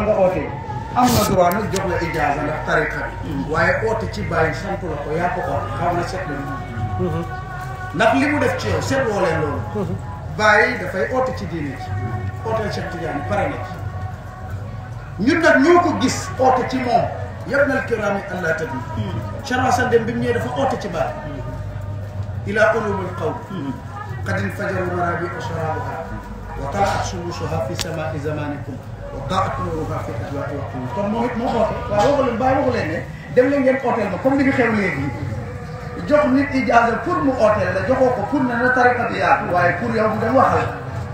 nga oote am nga droit nag jox la ijaaza ndax tariqa bi waaye oote ci bàyyi sant la ko yaa ko oote xaw na set la ndax li mu def ci yow seet woo leen loolu bàyyi dafay oote ci diine ci ooteel Cheikh Tidiane pare na ci ñun nag ñoo ko gis oote ci moom yab nal kiraami allah tabi chara sa dem bi mu ñëwee dafa oote ci bàyyi ila ulumul qawl qad infajaru marabi sharabuha wa talaat shumusuha fi samai zamanikum wa daat nuruha fi adwaai waqtikum kon moom it moo oote waaw waxu leen bàyyi waxu leen ne dem leen ngeen ooteel ma comme li fi xew léegi jox nit ijaaza pour mu ooteel la joxoo ko pour ne na tariqa bi yaatu waaye pour yow mu dem waxal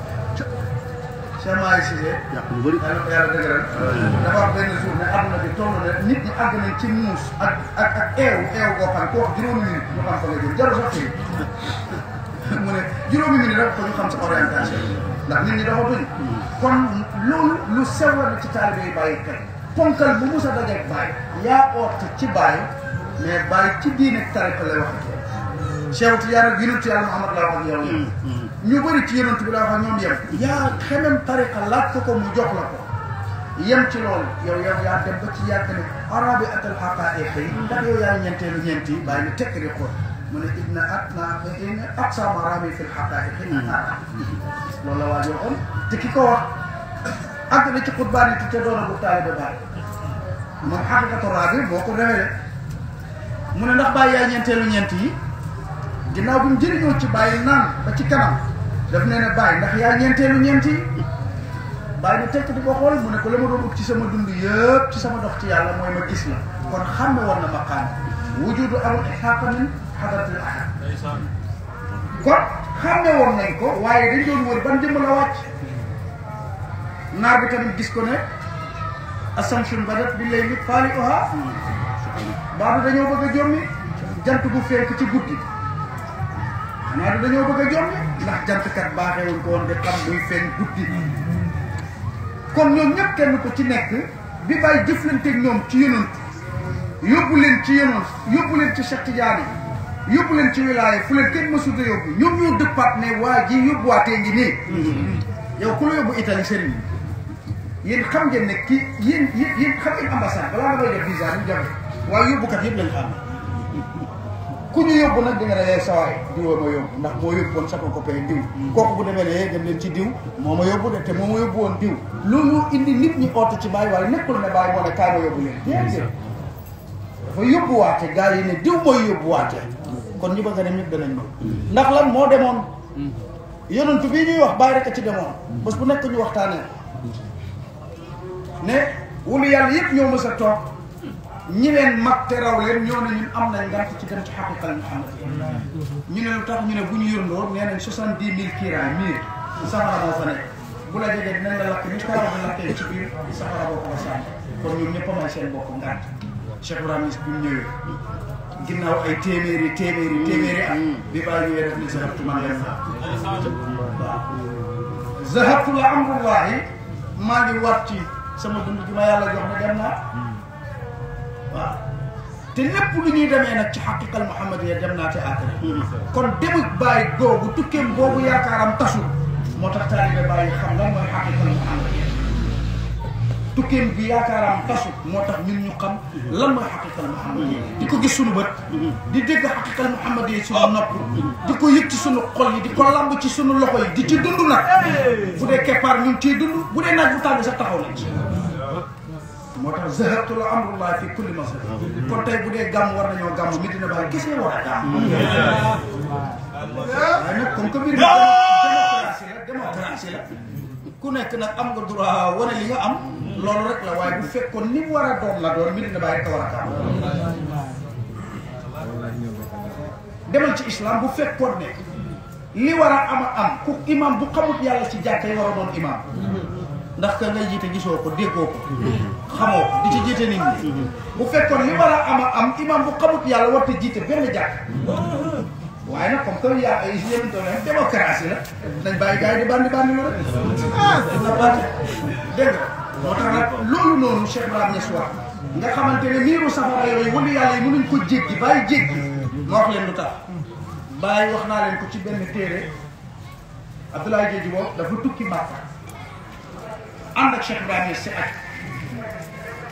Cheikh Mahi Cissé yàq lu bëri yàlla ko yàlla dëgëral dafa wax benn jour ne àdduna bi toll na nit ñi àgg nañ ci muus ak ak ak eew eew boo xam ne koo wax juróomi minute ñu xam fa nga jëm jarul sax fii mu ne juróomi minute rek ko ñu xam sa orientation ndax nit ñi dafa tuñ kon loolu lu sew la ci taalibe yi bàyyi kay ponkal bu mus a dajeeg bàyyi yaa oote ci bàyyi mais bàyyi ci diine tariqa lay wax ak yow Cheikh Tidiane ak yonent yàlla Muhammad la wax ak yow ñu bëri ci yonent bi la wax ak ñoom yem yaa xemem tariqa laaj ko ko mu jox la ko yem ci loolu yow yow yaa dem ba ci yàgg ne arabi atal xaqaiq yi ndax yow yaa ñeenteelu ñeenti bàyyi ne tekk di xool mu ne inna at na inna aqsa marami fi lxaqaiq loolu la waa joxoon te ki ko wax àgg na ci xutbaan yi te doona bu taalibe baay moom xaqiqatu rabi moo ko révélé mu ne ndax bàyyi yaa ñeenteelu ñeent yi ginnaaw bi mu jëriñoo ci bàyyi naan ba ci kanam daf nee ne bàyyi ndax yaa ñeenteelu ñeent yi bàyyi na tekk di ko xool mu ne ko la ma doon ut ci sama dund yëpp ci sama dox ci yàlla mooy ma gis la kon xam ne war na maqaam wujudu amul xaqa min xadratil ahad kon xam ne woon nañ ko waaye dañ doon wër ban jëmm la wàcc naar bi tamit gis ko ne assamsun badat bi lay mit faali oha baadu dañoo bëgg a jommi jant bu fenk ci guddi xanaa du dañoo bëgg a jommi ndax jantkat baaxeewuñ ko woon de xam muy feeñ guddi kon ñoom ñëpp kenn ko ci nekk bi bàyyi jëflanteeg ñoom ci yonant yóbbu leen ci yonant yóbbu leen ci Cheikh Tidiane yóbbu leen ci wilaaya fu leen kenn mësut a yóbbu ñoom ñoo dëppaat ne waa ji yóbbuwaatee ngi nii yow ku la yóbbu Italie sëriñ yéen xam ngeen ne kii yéen yéen yéen xam ngeen ambassade balaa nga koy def visa ñu jafe waaye yóbbukat yëpp lañ xam ku ñu yóbbu nag di nga ne lee sawaay diwoo ma yóbbu ndax moo yóbbu woon sama copain diw kooku bu demee ne dem leen ci diw moo ma yóbbu de te moo ma yóbbu woon diw loolu indi nit ñi oote ci bàyyi waaye nekkul ne bàyyi moo ne kaay ma yóbbu leen déedéet dafa yóbbuwaate gars yi ne diw mooy yóbbuwaate kon ñu bëgg a dem ñëpp danañ ñëw ndax lan moo demoon yonentu bii ñuy wax bàyyi rek a ci demoon bés bu nekk ñu waxtaanee ne wulu yàlla yëpp ñoo mës a toog ñi leen mag te raw leen ñoo ne ñun am nañ ngànt ci dem ci xaqiqal Muhammad ñu ne lu tax ñu ne bu ñu yërndoo nee nañ soixante dix mille kiiraay mille safara moo fa nekk bu la jegee dinañ la lakk ni karaw bi lakkee ci biir safara boo ko la sànni kon ñoom ñëpp a may seen bopp ngànt Cheikh Ibrahima Niass bi mu ñëwee ginnaaw ay téeméeri téeméeri téeméeri at bi bàyyi ñëwee def ni zahabtu man leen waaw zahabtu la amrullahi maa ngi waat ci sama dund gi ma yàlla jox ne dem naa waaw te lépp lu ñuy demee nag ci xaqiqal Muhammad ya dem naa te àkkara kon demuk bàyyi googu tukkeem boobu yaakaaram tasul moo tax taalibe bàyyi xam lan mooy xaqiqal Muhammad ya tukkeem bi yaakaaram tasul moo tax ñun ñu xam lan mooy xaqiqal Muhammad ya di ko gis sunu bët di dégg xaqiqal Muhammad ya sunu nopp di ko yëg ci sunu xol yi di ko lamb ci sunu loxo yi di ci dund nag bu dee keppaar ñu ngi ciy dund bu dee naaj bu tàng sax taxaw nañ ci moo tax zahabtu la amrullah fi kulli masal kon tey bu dee gàmm war nañoo gàmm Medina Baye gisee war a gàmm waaye nag comme que mbir mi démocratie la démocratie la ku nekk nag am nga droit wane li nga am loolu rek la waaye bu fekkoon ni mu war a doon la doon Medina Baye rek a war a gàmm demal ci islam bu fekkoon ne li war a am a am ku imam bu xamut yàlla ci jàkka yi war a doon imam ndax ka ngay jiite gisoo ko déggoo ko xamoo ko di ci jiite nit ñi bu fekkoon li war a am a am imam bu xamut yàlla war te jiite benn jàkk waaye nag comme que yaa ay yéen doon démocratie la nañ bàyyi gars yi di bandi bandi lu rek ah na bandi dégg nga moo tax nag loolu noonu Cheikh Ibrahima Niass wax nga xamante ne miiru safara yooyu wëlu yàlla yi mënuñ ko jéggi bàyyi jéggi ma wax leen lu tax bàyyi wax naa leen ko ci benn téere Abdoulaye Diedhi boobu dafa tukki Màkka ànd ak Cheikh Ibrahima Niass si aj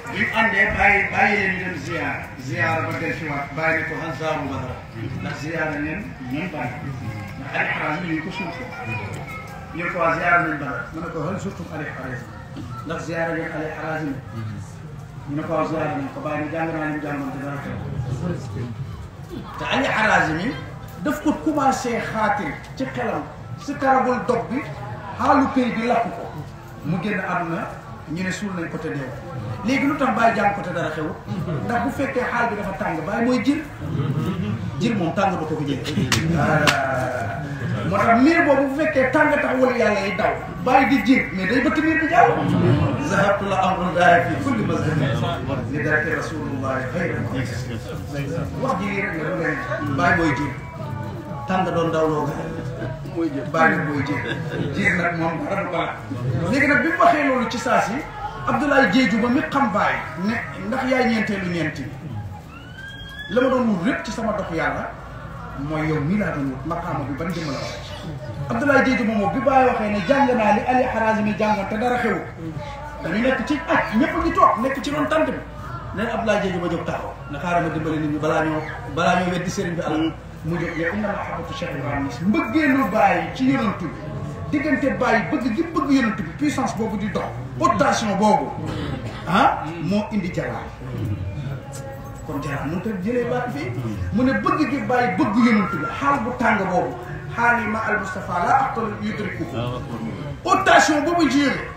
bi mu àndee bàyyi bàyyi leen ñu dem ziar ziar ba del si waat bàyyi ne ko han zaaru badara ndax ziar ngeen ñoom bàyyi ndax ali xaraas mi ñu ko suuf ko ñu ne ko waa ziar nañ badara mu ne ko hal surtout ali xaraas ndax ziar ngeen ali xaraas mi ñu ne ko waa ziar nañ ko bàyyi ne jàng naa leen jàngoon te dara teew te ali xaraas mi daf ko commencé xaatir ci xelam si karagul dog bi xaalu këy bi lakk ko mu génn àdduna ñu ne suul nañ ko te deew léegi lu tax bàyyi jàng ko te dara xew ndax bu fekkee xaal bi dafa tàng bàyyi mooy jir jir moom tàng ba ko ko jëlee moo tax miir boobu bu fekkee tàng tax wala yàlla yi daw bàyyi di jir mais day bëtt miir bi jàll zahabtu la amrun daaya fi kulli mazhabin li daraki rasulullahi xayran wax ji lii rek la du leen bàyyi mooy jir tàng doon dawloo ga mooy jir bàyyi mooy jir jir nag moom dara du baax léegi nag bi mu waxee loolu ci saa si Abdoulaye Diédhiou ba mi xam baay ne ndax yaay ñeenteelu ñeenti la ma doon wut lépp ci sama dox yàlla mooy yow mii laa doon wut maqaama bi ban jëmm la wax Abdoulaye Diédhiou moom bi bàyyi waxee ne jàng naa li Ali Harazimi jàngoon te dara xewu dañu nekk ci aj ñëpp ngi toog nekk ci doon tant bi nee na Abdoulaye Diédhiou ba jóg taxaw na xaaral ma dimbali nit ñi balaa ñoo balaa ñoo weddi sëriñ bi alal mu jóg yow inna mahabbatu Cheikh Ibrahima mbëggeelu bàyyi ci yonantu bi diggante bàyyi bëgg gi bëgg yonantu bi puissance boobu di dox rotation boobu ah moo indi jaraar kon jaraar mënut a jëlee baat fii mu ne bëgg gi bàyyi bëgg yonantu bi xaal bu tàng boobu xaal yi ma al Mustafa la aqtal yudriku rotation boobu ci yëge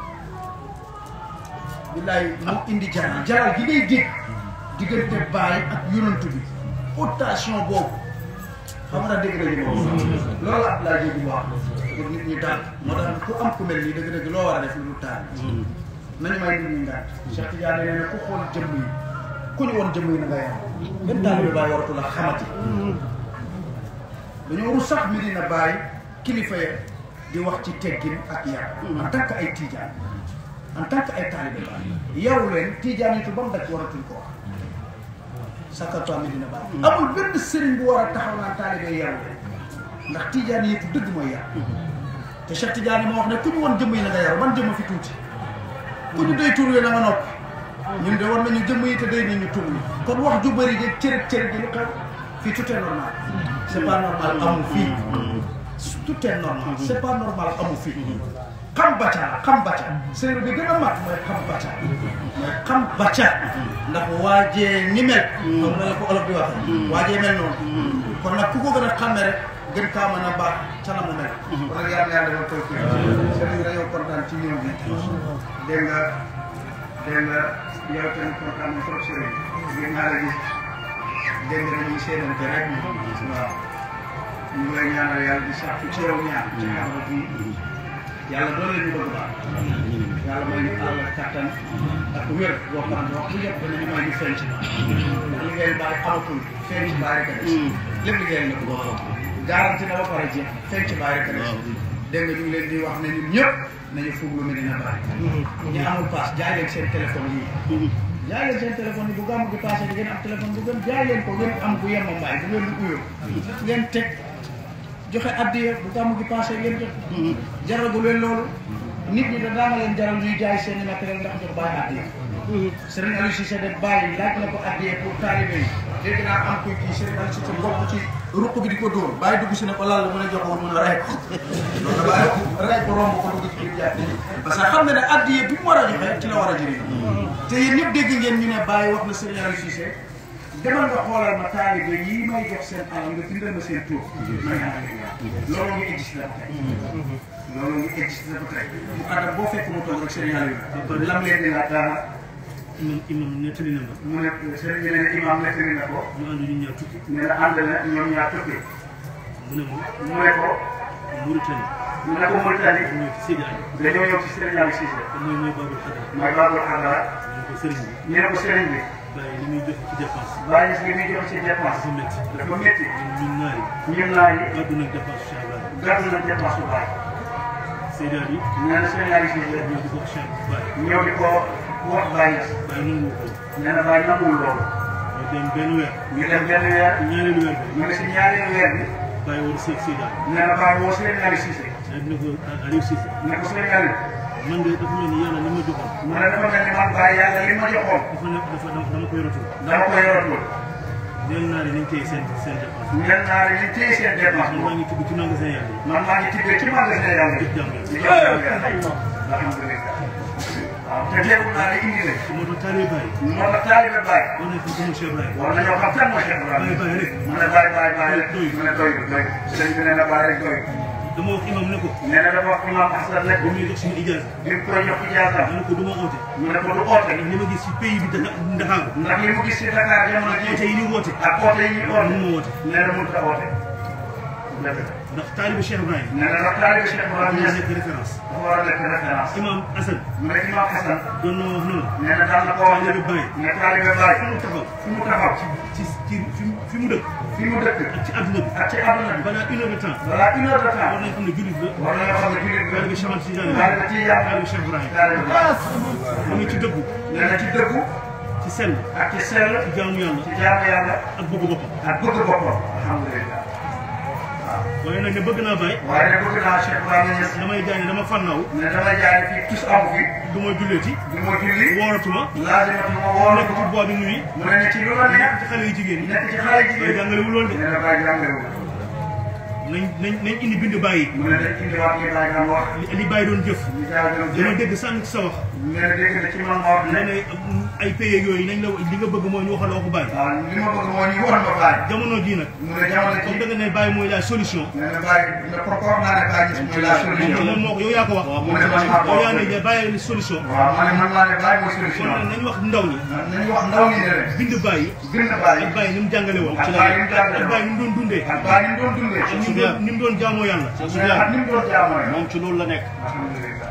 billaay moo indi jaraar jaraar gi ngay dégg diggante bàyyi ak yonantu bi rotation boobu xam nga dégg nañu moom loolu ab laa jógi wax pour nit ñi daal moo tax ku am ku mel nii dëgg-dëgg loo war a def lu dul taal nañu may nit ñi ngànt Cheikh Tidiane nee na ku xool jëmm yi ku ñu woon jëmm yi na nga yar benn taal bi bàyyi waratu la xamati dañoo ru sax mi dina bàyyi kilifa ya di wax ci teggin ak yar en tant que ay Tidiane en tant que ay taalibe baay yaru leen Tidiane yi ba mu daj waratuñ ko wax sakatoi mi dina bàyyi amul benn sëriñ bu war a taxaw naan taalibe yaru leen ndax Tidiane yëpp dëgg mooy yar te Cheikh Tidiane moo wax ne ku ñu woon jëmm yi na nga yaru man jëmm fi tuuti ku ñu doy tur wi na nga noppi ñun de war nañu jëmm yi te doy nañu tur wi kon wax ju bëri ji cërëb cërëb ji lu xew fii tout est normal c'est pas normal amu fii tout est normal c'est pas normal amu fii xam bacca la xam bacca séeréer bi gën a mat mooy xam bacca mooy xam bacca ndax waajee ni mel comme na la ko olof di wax waajee mel noonu kon nag ku ko gën a xàmme rek gën kaa mën a baax ca la mu mel kon nag yàlla yàlla dafa koy kii sëriñ dañoo kontaan ci ñëw bi dégg nga dégg nga yow tamit kontaan na trop sëriñ ngeen naa la gis dégg nga dañuy séenante rek waaw ñu ngi lay ñaanal yàlla di sax ci yow ñaan ci xarala bi yàlla doon la ñu bëgg baax yàlla may ñu àll kattan ak wér boo xam ne wax bu yëpp danañu may ñu feeñ ci baax ndax liggéey bàyyi amatul feeñ ci bàyyi rek a des lépp liggéey na ko garanti na ba pare jeex feeñ ci bàyyi rek a des dégg nga ñu ngi leen di wax ne ñun ñëpp nañu fuglu Medina Baye ñi amul paas jaay leen seen téléphone yi jaay leen seen téléphone yi bu gàmmu gi passé di ngeen am téléphone bu gën jaay leen ko ngeen am bu yemma mbaay bu ngeen di uyoo ngeen teg joxe addiya bu gàmmu gi passé ngeen jox jaragu leen loolu nit ñi da daanga leen jaral ñuy jaay seen i matériel ndax jox bàyyi addiya Serigne Aliou Cissé de bàyyi laaj na ko addiya pour taalibe yi dégg naa am kuy kii Serigne Aliou Cissé bokk ci ruq bi di ko dóor bàyyi dugg si ne ko lal la mën a joxoon mën a rey ko loolu da bàyyi rey ko romb ko dugg ci biir jàpp parce que xam ne ne addiya bi mu war a joxe ci la war a jëriñ te yéen ñëpp dégg ngeen ñu ne bàyyi wax na Serigne Aliou Cissé demal nga xoolal ma taalibe yi may jox seen alal nga bindal ma seen tur ma ñaanal loolu ngi existe la ba tey loolu ngi existe la ba tey mu xaddam boo fekk mu toog rek Serigne Aliou lam leen di laaj dara imam imam nettali na ma mu ne Serigne bi ne imam nettali na ko ñu ànd ñu ñaar tukki ne la ànd na ñoom ñaar tukki mu ne ma mu ne ko Mauritanie mu ne ko Mauritanie mu ñëw ci Seydi Ali dañoo ñëw ci Serigne Aliou Cissé te mooy mooy Babul Xadar mooy Babou Xadara ñu ko sëriñ bi ñu ne ko Serigne bi bàyyi li muy joxe ci dépense bàyyi si li muy jox ci dépense dafa métti dafa métti ñun naar yi ñun naa yi gàddu nañ dépense Cheikh Ibrahima gàddu na dépense bu baax Seydi Ali nee na Serigne Aliou Cissé ñëw di ko wax Cheikh Baye ñëw di ko wax bàyyi Baye nangu ko nee na bàyyi nanguwul loolu ñu dem benn weer ñu dem benn weer ñaareelu weer bi ñu ngi si ñaareelu weer bi Baye war a seet Seydi Ali nee na bàyyi woo Serigne Aliou Cissé ne ko Aliou Cissé ne ko Serigne Aliou man de dafa mel ni yàlla li ma joxoon mu ne dafa mel ni man bàyyi yàlla li ma joxoon dafa ne dafa dama dama ko yoratul dama ko yoratul ñeel naa ne nañ téye seen seen dépense ñen naa ne li téye seen dépense man maa ngi tibb ci magasin yàlla yi man maa ngi tibbee ci magasin yàlla jëf yi jàmm di jox jàmm yàlla alhamdulilah waaw te teewul naa ne indi nañ moo tax taalibe Baye moo tax taalibe Baye war nañ ko gëmu Cheikh Ibrahima war nañoo xam kan mooy Cheikh Baye Ibrahima Baye rek mu ne Baye Baye Baye rek mu ne doy doy sëñ bi nee na Baye rek doy dama wax imam ne ko nee na dafa wax imam Hassan ne bu muy jox suñu ijaasa bi mu koy jox ijaasa ma ne ko du ma oote mu ne ko du oote ndax li ma gis ci pays bi Dakar Ndakaaru ndax li mu gis ci Dakar jamono oote jii yi ni woote ak oote yi ñu oote mun ma woote nee na mënut a oote dëgg la ndax taalibe Cheikh Ibrahima nee na ndax taalibe Cheikh war Ibrahima na Niass nekk référence dafa war a nekk référence imam Assane mu ne imam Hassan doon na wax ne ma nee na daan na ko wax ne Taalibe Baye. ne taalibe Baye fu mu taxaw fi mu taxaw ci ci fi mu fi mu dëkk fi mu dëkk ak ci àdduna bi ak ci àdduna bi balaa une heure de temps balaa une heure de temps war nañ xam ne jullit la war nañoo xam ne jullit bi taalibe Cheikh Ahmad Tidiane la taalibe ci yàlla taalibe Cheikh Ibrahima taalibe Baye mu ngi ci dëggu nee na ci dëggu ci sell ak ci sell ci jaamu yàlla ci jaamu yàlla ak bëgg boppam ak bëgg boppam alhamdulilah waaye nag ne bëgg naa Baye waaye nag bëgg naa Cheikh Ibrahima Niass damay jaay ne dama fannaaw ne damay jaay fii tus amu fi du ma julleeti du ma julli wooratuma laazimatu ma woo nekk ci bois de nuit mu ne ne ci lu la nekk nekk ci xale yu jigéen ñi nekk ci xale waaye jigéen jàngalewul loolu de nee na Baye jàngalewu nañ nañ nañ indi bind Baye yi mu ne dañ indiwaat li Baye daan wax li li Baye doon jëf ñu jaay doon dama jëf dégg sànq ci sa wax nee na dégg na ci man ma wax nga ne ne ay pays yooyu nañ la li nga bëgg mooy ñu waxal waxu Baye waaw li ma bëgg moo ñu war ma Baye jamono jii nag mu ne jamono comme ci da nga ne Baye mooy la solution nee na Baye ne ko ko naa ne Baye gis mooy la moom solution moom moo ko yow yaa ko wax mu ne man maa ko yow wax yaa ne Baye ni solution waaw ma ne man maa ne Baye mooy kon solution nag nañ wax ndaw ñi nañu wax ndaw ñi ne leen bind Baye yi bind Baye ak Baye ni mu jàngale woon ak Baye ni mu jàngale ak Baye ni mu doon dundee ak Baye ni mu doon dundee ak ni mu doon ni mu doon jaamoo yàlla mu ne ak ni mu doon jaamoo moom ci loolu la nekk alhamdulilah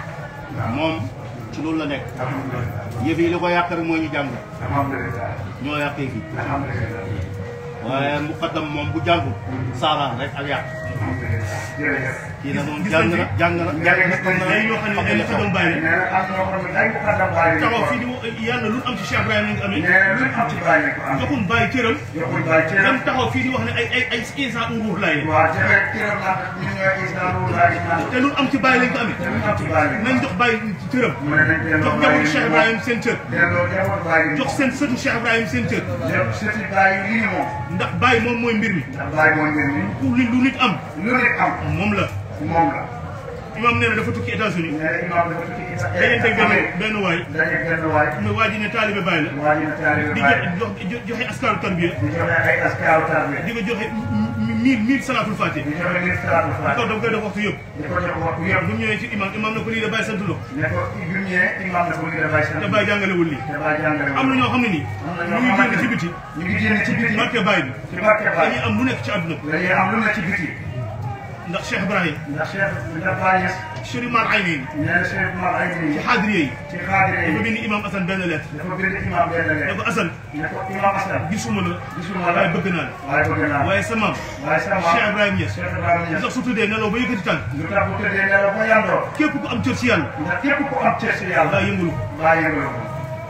moom ci loolu la nekk alhamdulilah yëf yi li ko yàq rek moo ñu jàng alhamdulilah ñoo yàqee fii alhamdulilah waaye muqaddam moom bu jàngul saaraan rek ak yàq alhamdulilah jërëjëf kii nag moom Gis jàng nañ na fi- jàng na jàng na xam na ay ñoo xam ne ay la ko doon bàyyi nee na am ñoo xam ne ay muqaddam Baye lañ taxaw ko fii di wax yàlla lu am ci Cheikh Ibrahima lañ ko amee nee na lu am ci Baye lañ ko am joxum Baye cëram joxuñ Baye ci dem taxaw fii di wax ne ay ay ay instant u ruux laay waaw joxe kiram naa ñu ñooy islam lu laaj naa te lu am ci Baye lañ ko amee te lu am ci Baye lañ nañ jox Baye cëram mu ne nañ delloo jox Baye njabootu Cheikh Ibrahima seen cër delloo jaboot Baye jox seen sëtu Cheikh Ibrahima seen cër lépp sëti Baye yi li ñu moom ndax Baye moom mooy mbir mi ndax Baye mooy mbir mi ku li lu nit am lu nit am moom la moom la imam nee na dafa tukki États-Unis nee na imam dafa tukki isa dañuy teg benn benn waay dañuy benn waay mu waa ji ne taalibe Baye la waa ji na taalibe di Baye jox jox joxe askaru tarbiya di joxe ay askaaru tarbiya di ko joxe mille mille salaatul fatiha di joxe mille salaatu di ko faatiha daf koy def waxtu yëpp di ko jox waxtu yëpp bu ñu ñëwee ci imam imam na ko lii de Baye sant la ne ko bi mu ñëwee imam na ko lii dafay sant te Baye jàngalewul lii te Baye jàngale am na ñoo xam ne nii am na ñu ñoo ngi génn xamante ci ni biti ñu ngi génn ci biti barke Baye bi ci barke Baye dañuy am lu nekk ci àdduna bi dañuy am lu ne ci biti ndax Cheikh Ibrahim ndax Cheikh ndax Baye Niass Chérif Mar Ayni nee na Cheikh Mar ay ci nii xaadiriye yi ci xaadire dafa yi bind imam Assane benn lettre dafa bind imam benn ne leen ko Assane ne ko imam Assane gisuma la gisuma la waaye bëgg naa la waaye bëgg naa waaye sa maam waaye sama Cheikh Ibrahima Niass Cheikh Ibrahima Niass ndax su tuddee nelaw ba yëkkati tànk lu tax bu tëddee nelaw ba yàndoo képp ku am cër ci yàlla ndax képp ku am cër si yàlla daa yëngulu baa yëngaloo ko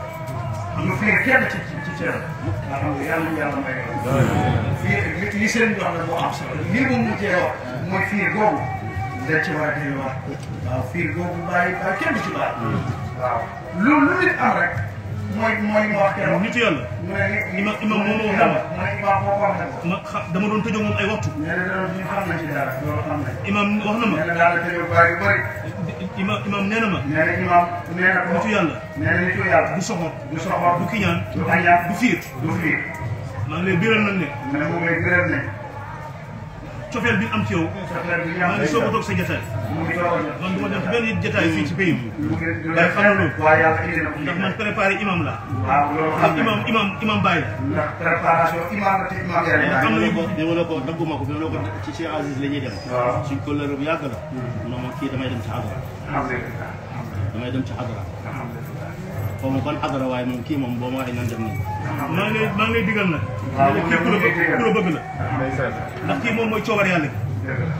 am na fiir kenn ci ci ci cër alhamdulilah yàlla ñu yàlla may fiir li li seen wax la moo am solo lii moom mu cee wax mooy fiir googu dañ ci war a delluwaat waaw fiir googu bàyyi bàyyi kenn du ci bàyyi waaw lu lu nit am rek mooy mooy ma wax keroog nitu yàlla mu ne li Imam- imam moom moo wax yàlla mu ne imam boo ko wax ne ko ma xa dama doon tëjoo moom ay waxtu nee na loolu ñu xam nañ ci dara loolu xam nañ imam wax na ma nee na daal la tëjoo bàyyi yu bëri imam imam nee na ma nee na imam nee na ko nitu yàlla nee na nitu yàlla du soxor du soxor du kiñaan du añaan du fiir du fiir maa ngi lay biral nag ne mu ne mu ngi lay gërëm ne cofeel bi am ci yow soxla bi maa ngi soog a toog sa jotaay mu ngi toog a man du ma dem ci benn jotaay fii ci pays bi mu ngi du Day xam na loolu. waaye yàlla indi na ko ndax man préparé imam la waaw loolu xam ndax nañ imam imam imam Baye la ndax préparation imam la te imam yàlla am na bi yu ma ko bi ma la ko dagguma ko bi ma la ko ci Cheikh Aziz la ñuy dem waaw suñ ko lëre bu yàgg la mu ne ma kii damay dem ci xadara alhamdulilah damay dem ci xadara alhamdulilah xaw ma ban xadara waaye moom kii moom boo ma waxee nan dem nii maa ngi lay maa ngi lay digal nag waaw ne képp ku la bëgg ku la bëgg la ndeysaan ndax kii moom mooy coobar yàlla gi dëgg la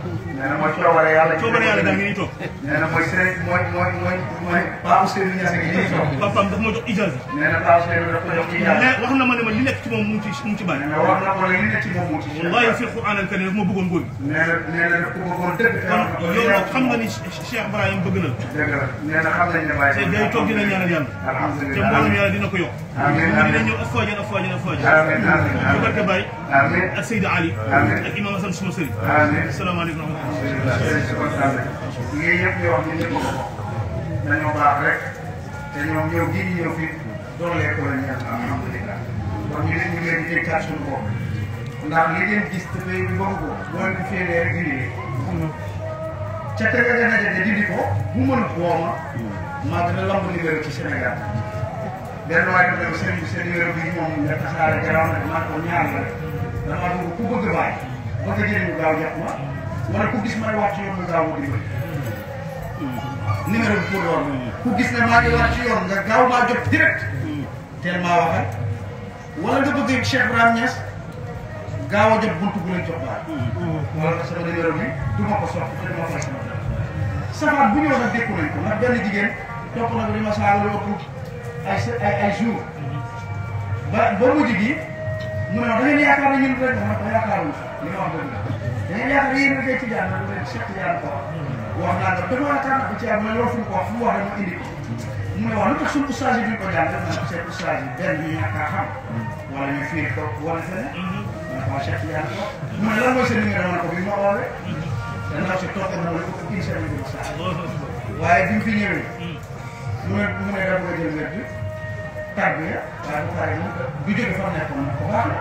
nee na mooy coobare yàlla. coobare yàlla daa ngi nii toog nee na mooy sëriñ mooy mooy mooy mooy Paa Ousseynou Niass gi nii toog. papaam daf ma jox ijaaza nee na Paa Ousseynou daf ko jox ci yàlla. mais wax na ma ne ma li nekk ci moom mu ngi ci mu ngi ci bàyyi nee na wax na ko li ne ci moom moo ci. wallahi fi Quran al karim daf ma bëggoon góor gi nee na nee na daf ko bëggoon dëgg. te wax na ko kon li yow ne nag xam nga ni Cheikh Ibrahim bëgg na la dëgg la nee na xam nañ ne bàyyi. te day toog dina ñaanal yàlla te alhamdulilah mboolem yàlla dina ko yokk Amiin, mu dina amiin. ñëw afwaajan afwaajan afwaajan amiin amiin ci barke Baye amiin ak Seydi Ali Amiin. ak Imam Hassan suma sëriñ amiin. asalaamaaleykum wa rahmatulah lii yëpp ñu wax ñu ñëpp ko dañoo baax rek te ñoom ñëw gi ñu ñëw fii doolee ko la ñu am alhamdulilah kon ñu ne ñu ngi leen di dégg suñu bopp ndax li ngeen gis te tey bi bëgg ko boo leen ko féeree rek dindi ca te nga gën a jënd dindi ko bu mën wooma maa gën a lamb numéro ci Sénégal benn waay dafa dem seen seen numéro bi moom nga tasaare garaaw na maa ko ñaar la dama bëgg ku bëgg bàyyi bëgg a jëriñu gaaw jox ma wala ku gis may wàcc yoon nga gaaw ma dimbali numéro bi pour loolu ku gis ne maa ngi wàcc yoon nga gaaw maa jot direct teel maa waxal wala nga bëgg Cheikh Ibrahima Niass gaaw a jot buntu bu leen jox baal wala sama numéro bi du ma ko soxla te du ma fay sama safaan bu ñëw nag dékku nañ ko ndax benn jigéen topp na ko li ma saaga lu ëpp ay se- ay ay jour ba ba mujj gi mu ne ma da ngeen yaakaar ne ñun rek ma ko yaakaaruñu li nga wax dëgg la da ngeen yaakaar yéen rek ci jaan na leen Cheikh Tidiane ko wax naa nga dama yaakaar na ko ci am mais loolu fu mu ko wax fu mu wax rek ma indi ko mu ne wax lu tax suñu ustaas yi duñ ko jàng def naa ko seen ustaas yi benn ñu ñàkk a xam wala ñu fiir ko wala feneen ma ne ko Cheikh Tidiane ko mu ne lan mooy seen numéro ma ne ko bi ma oowee te ndaw si toog na wala ko une semaine de ça waaye bi mu fi ñëwee mu ne mu ne dafa bëgg a jël wér bi tarbiya waaye bu paree moom du jóge fa mu nekkoon na ko baax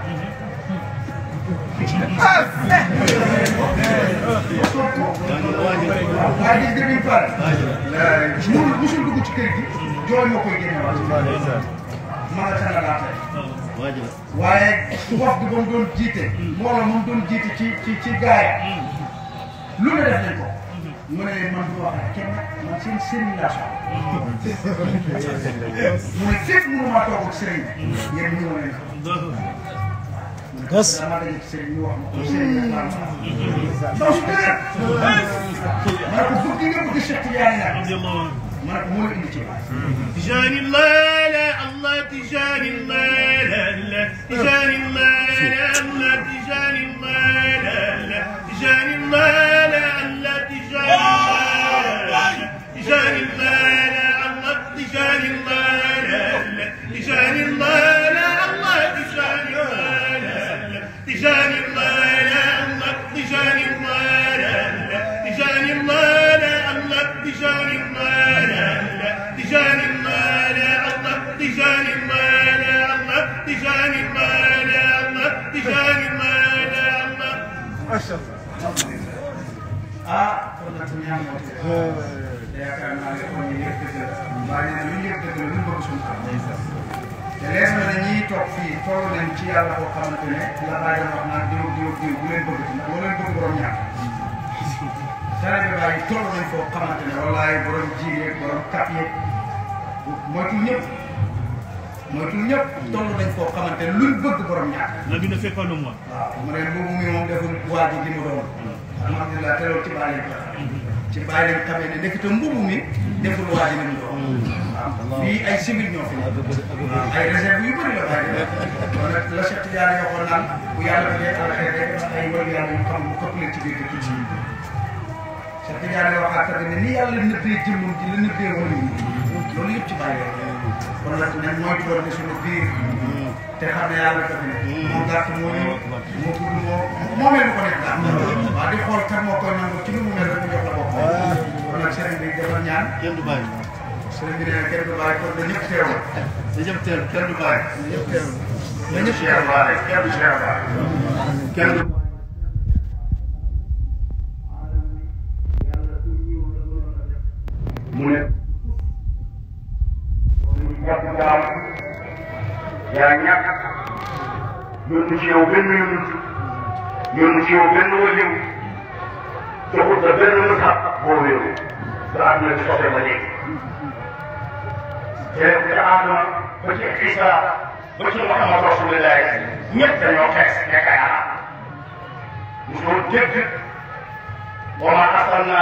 waaye gis nga bi mu pare musul musul dugg ci kër gi jooy moo koy génne waat ma nga tànn laa tey waaye wax bi ba mu doon jiite mbooloo moom doon jiite ci ci ci gaaya lu ne def nañ ko mu ne leen man du wax ak kenn man seen sëriñ laa soxla mu ne fépp mënu maa toog ak sëriñ yéen ñëw leen Yes. dama daje ci sëriñ ñu wax ma ko sëriñ la laa ndaw su dëgër ma ne ko bëgg nga bëgg Cheikh Tidiane nag ma ne ko moo la indi ci تجاني الله لا الله تجاني الله لا لا تجاني الله لا الله تجاني الله لا لا تجاني الله لا الله تجاني الله لا الله تجاني الله لا الله تجاني الله لا الله تجاني الله لا لا تجاني الله لا الله تجاني الله لا لا تجاني الله لا الله تجاني الله لا لا تجاني الله لا الله تجاني الله لا الله تجاني الله لا الله تجاني الله لا الله ah kon nag suñu ñaan moo ci def yaakaar naa ne kon ñu yëpp dëgg la waaye nee na lu ñu yëpp dëgg la lu ñu bëgg suñu xam te leer na ne ñiy toog fii toll nañ ci yàlla koo xamante ne la bàyyi wax naan diw diw diw bu leen bëgg ci ndax boo leen bëgg borom ñàkk tare bi bàyyi toll nañ foo xamante ne wallaay borom jiir yeeg borom kap yeeg moytul ñëpp moytul ñëpp toll nañ foo xamante ne luñ bëgg borom ñàkk Nabi ne fait pas le moi. waaw mu ne boobu mi moom deful waa ji li mu doon alhamdulilah te loolu ci bàyyi leen ci bàyyi leen xamee ne ndekete mbubu mi deful waa ji li mu doon waaw fii ay civil ñoo fi nekk ay réserve yu bëri la bàyyi kon nag la Cheikh Tidiane waxoon naan bu yàlla defee alxeer rek ay wàllu yàlla yu xam mu këpp leen ci biir dëkk ci Cheikh Tidiane waxaat tamit ne ni yàlla nëbbee jëmmam ji la nëbbee wàllu yi loolu yëpp ci bàyyi leen kon nag nañ moytu doon ne suñu biir te xam ne yàlla dafa ne moo gàtt moo ñëw moo gudd moo moo mel ni ko nekk daal waaw di xool kan moo koy nangu ci lu mu mel rek mu jox la bopp kon nag sëriñ bi dafa ñaan kenn du bàyyi. sëriñ bi nee kenn du bàyyi kon na ñëpp teewal da jëm teel kenn du bàyyi. na ñëpp teewal na ñëpp teewal kenn du teewal kenn du mu ne ñàkk jaam yaa ñàkk yónni ci yow benn yónni yónni ci yow benn waliw joxul la benn mësaat boo wéeru ba àdduna bi soxla ba léegi jëlee ko ci Adama ba ci Isa ba ci Muhammad Rasulullah ñëpp dañoo xees nekk ay arab mosoo dégg wa ma arsalna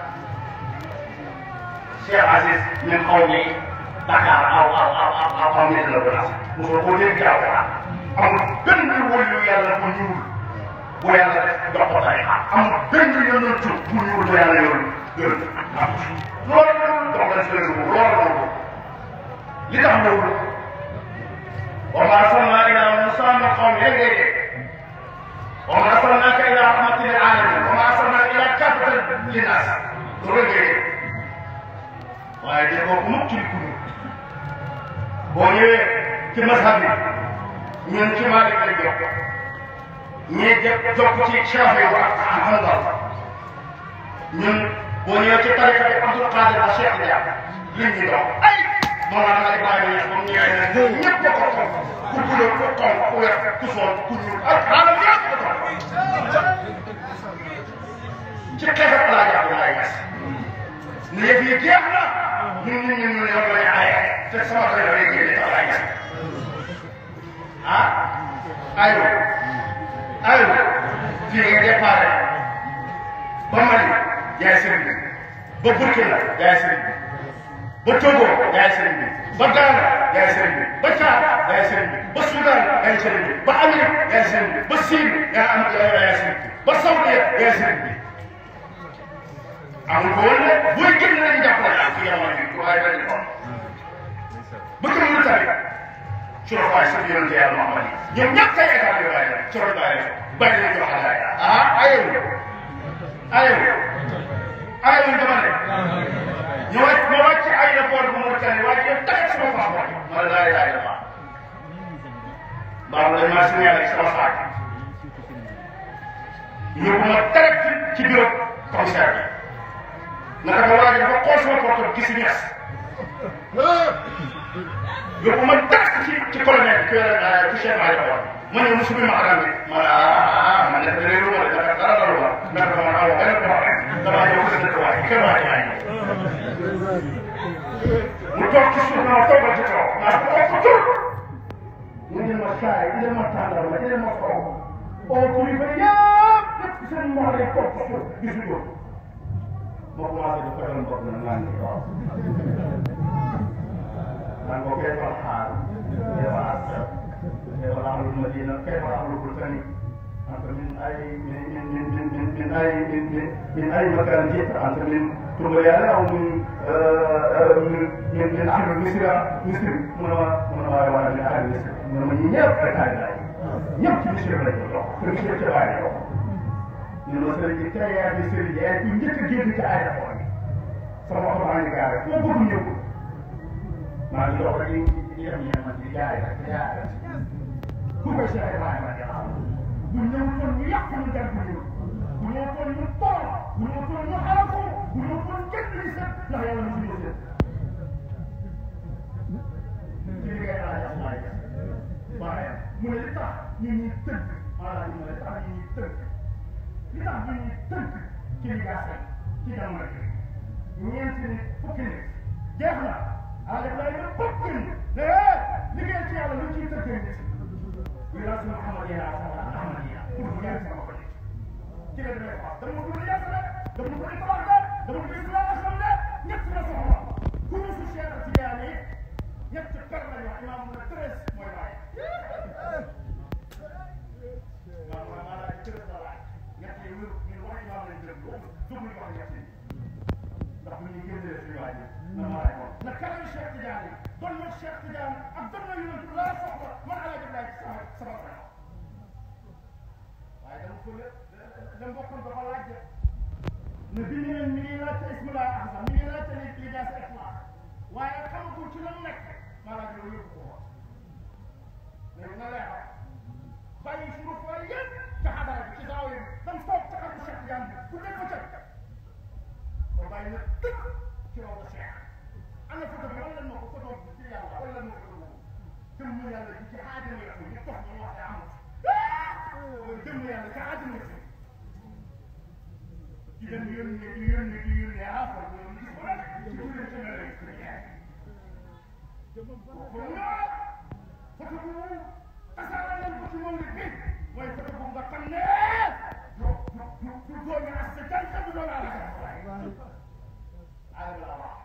Cheikh Aziz min qawmi Dakar aw aw aw aw aw aw nit la ko nas mosoo koo dégg ci alquran amul benn wëllu yàlla bu ñuul bu yàlla def jox ko tarixa amul benn yonent bu ñuul bu yàlla yor yor loolu donc dañ koy dugg loolu loolu li tax loolu wa ma arsalna ila Musa min qawmi rek ngay dégg wa ma arsalnaka ila rahmatin lil alamin wa ma arsalnaka ila kaffatan linnas loolu ngay dégg waaye déggoo ko mukk ci li boo ñëwee ci mazhab bi ñun ci Maalik lañ jokk ñii jëpp jokk ci Shaafi wa Hanbal ñun boo ñëwee ci tariqa bi Abdul Qadir ak Cheikh Ndiaye liñ ñu dox ay Mawlana Ibrahima Niass moom ñëwee ne ñoom ñëpp ko ko ku gudd ku xonq ku weex ku soon ku ñuul ak xaaral yëpp ko ko ci xeetu laa jàpp laay gis ne yëf yi jeex na ñun ñun ñun ñun ñoo lay aaye te sama xel lay génne sax laay gis ah aywa aywa fii nga déparé ba Mali yaay sëriñ bi ba Burkina yaay sëriñ bi ba Togo yaay sëriñ bi ba Ghana yaay sëriñ bi ba Tchad yaay sëriñ bi ba Soudan yaay sëriñ bi ba Amérique yaay sëriñ bi ba Syrie yaa am yaay sëriñ bi ba Saudi yaay sëriñ bi amul ko woon ne booy génn nañu jàppale ak ci yamal bi waaye dañu ko ba kër mu tari suro faay sa yonente yàlla Muhammad yi ñoom ñëpp kay état bi waaye nag suro bàyyi bàyyi nañu wax alaay ah ayewu ayewu ayewu dama ne ñu wàcc ma wàcc ci aéroport bu Mauritanie waaye yow taxit sama passeport ma ne laa ilaha illallah mbaa dañ maa signalé sama saak yóbbu ma direct ci bureau commissaire bi naka ma waa ji dafa xool sama portable gis ñes yóbbu ma direct ci ci colonel bi ci chef Aliou Awa ma ñëw musu bi ma xaram bi ma ne ah man de réeru ma de naka dara dalu ma naka dama awa benn problème damaa ñëw ko dëkk waay kenn waay waay mu toog ci suuf ma toogal ci kaw naa ko toog ko tur mu ne ma saay indi ma tàndal ma indi ma kaw oo kilifa yëpp yëpp seen moo lay toog ci suuf gisuñu ko moo commencé di fekkal mbokk na naan ni waaw naan ko kay fa xaar kay fa asar kay fa ahlul madina kay fa ahlul bulkani أنت من أي من من من من من, من أي من, من من أي مكان جئت أنت من تركيا أو من من من من أهل مصر مصر من من وانا من أهل مصر من من يب كتاي يب في مصر لا يجوا في مصر كتاي يجوا من مصر كتاي يا مصر يا تنجت جيت كتاي يجوا sama oto maa ngi gaare foo bëgg ñëw maa ngi dox rek ñu yem yem ma ci jaay rek jaay rek bu ko Cheikh Ibrahima di xam bu ñëw kon ñu yàq ñu jar bu ñëw bu ñëw kon ñu tool bu ñëw kon ñu xalaat ko bu ñëw kon kenn li set ndax yàlla na suñu set ci liggéey ala yàlla laay def waaye mu ne li tax ñu ñuy tënk maanaam ñu ne li tax ñu ñuy tënk li tax ñu ñuy tënk ci liggéey ci jamono ji ñeenti nit fukki nit jeex na ah def lay ne fukki nit ne liggéey ci yàlla lu ciy tënkee nit wilaas Muhammad yaa Ahmad yaa pour mu ñeenti sama ko ci ci la demee wax dama ko yàq de dama ko tabax de dama ko islamisme de ñett la soxla ku ñu si Cheikh Tidiane ñett kër la ñu wax imaam mu ne treize mooy laaj waaw waaw maanaam treize la laaj ñett yi wér ñun wax imaam lañ jël dugg wax ñett yi ndax bu ñu génnee suñu waaj na ma lay wax na kanam Cheikh Tidiane doon na Cheikh Tidiane ak doon na yonent laa soxla man ala jëm laaj sama sama frère waaye dama ko la mbokkoon dafa laaj ne bi ñu leen mi ngi laajte ismillah ahsan mi ngi laajte li li daa sa ixlaas waaye xamagul ci lan nekk maa laaj loolu yëpp ko wax mais na lay wax bàyyi suñu fooy yëpp ca xadara bi ci daaw yi dam toog ca xam Cheikh Tidiane bi bu nekk ca kon bàyyi na tëkk ci raw da Cheikh ana photo bi wala ma ko photo bi ci yàlla wala ma ko photo jëm ñu yàlla ci ci aadama yi ñu tox ñu wax amul jëm yàlla ci aadama yi ci dem yónni di yónni di yónni ah kon loolu gis nga ci biir ci mel rek ci ñaar ko nga photo bu tasaare nañ ko ci moom bi mooy photo bu nga xam ne du du du góor nga as sa kenn xam doon ala ka ala la ba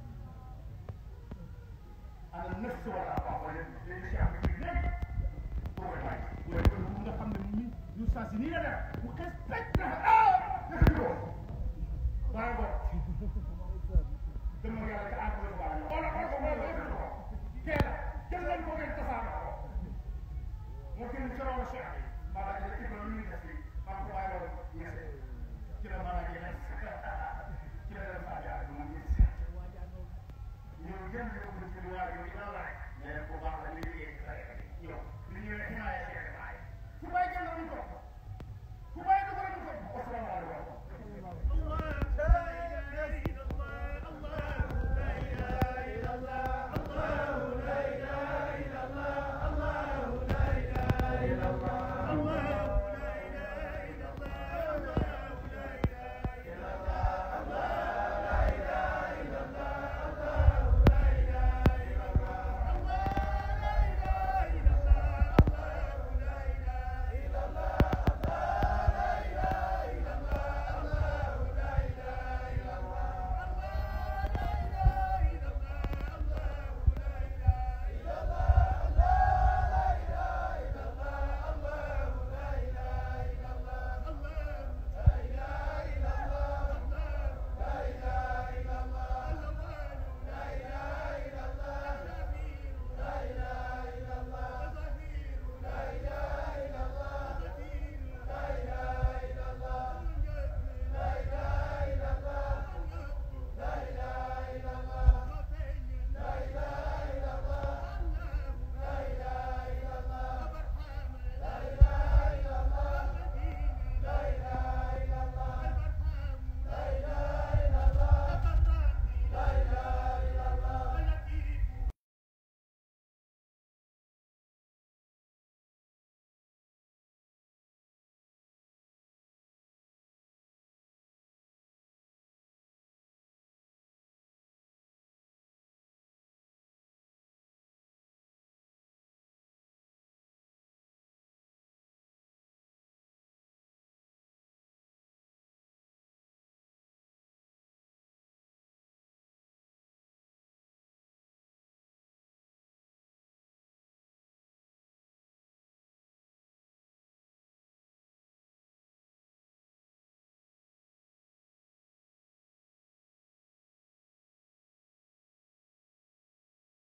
ana nafs wala ba wala léegi ci am bi léegi pour ko bàyyi mooy ko nga xam ne ni ñu saa si nii la def mu xes pecc na ah dafa juróom waaye boobu dama yàlla ca ànd ko baax wala wala ko wala ko teel a jël leen ko ngeen tasaare ko moo gën ci raw Cheikh bi maanaam ci ci loolu ñu def fii maa ko bàyyi woon ñese ci la maanaam yi nekk ci la dem saa jaar moom ñu ñëw gën ñu ko ci waa yi dina la rek mais bu baax la ñu liggéey ci sa yow li ñu ne